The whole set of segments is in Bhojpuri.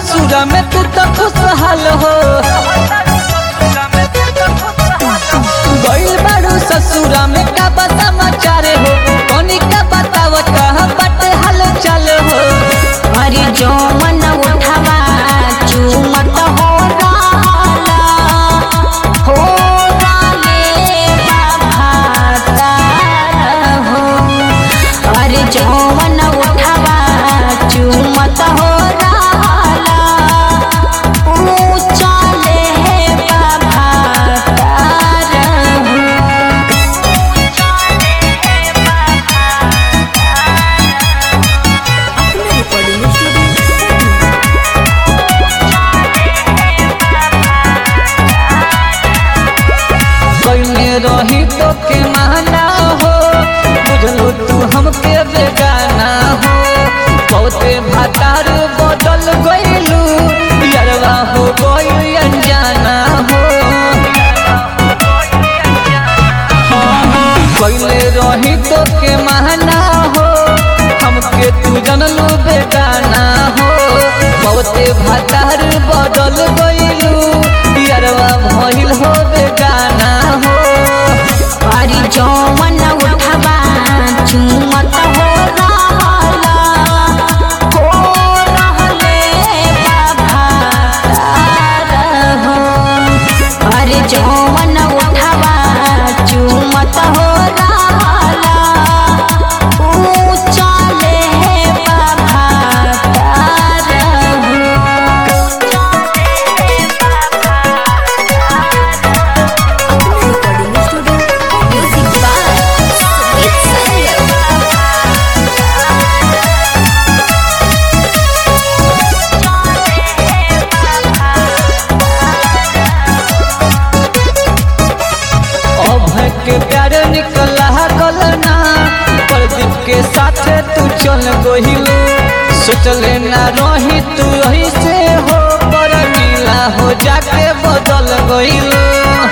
ससुर में तू तो खुशहाल हो गइल बाड़ू ससुर में का बा समाचार हो कनी का बताव कहाँ बट हाल चाल हो अरे जो मन उठावा चूमत हो राला हो राले बाबा हो अरे जो मन उठावा चूमत हो राला ऊंचा ले बाबा हो कइले रही तो के माना हो बुझलो तू हमके बेगाना हो बहुते भातार बदल गइलू यरवा हो गइल अनजाना हो कइले रही तो के माना हो हमके तू जनलू बेगाना हो बहुते भातार बदल गइलू यरवा भइल हो बेगाना हो अरे जौवन उठवा चूमत हो रहला हो रहले बाबा हो अरे जौवन उठवा चूमत हो रहला ऊंचा ले बाबा Music by Sweet अभय के प्यार निकला कलना प्रदीप के साथ तू चल गहिलू सोचले ना रही तू रही से हो पर मिला हो जाके बदल गइलू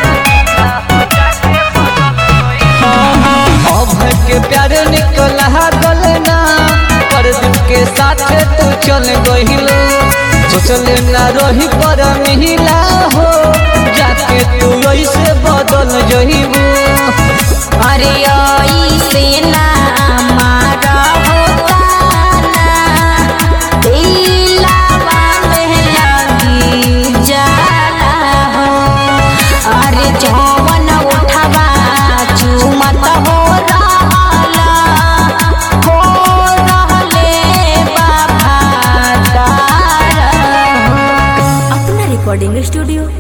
अभय के प्यार निकला कलना प्रदीप के साथ तू चल गहिलू सोचले ना रही पर मिला हो जाके तू ऐसे बदल जहिबू अरे आई से ना मारा होता ना दिलावा में लगी जाला हो अरे जौवन उठवा चूमत हो रहला हो रहले बाबा हो अपना रिकॉर्डिंग स्टूडियो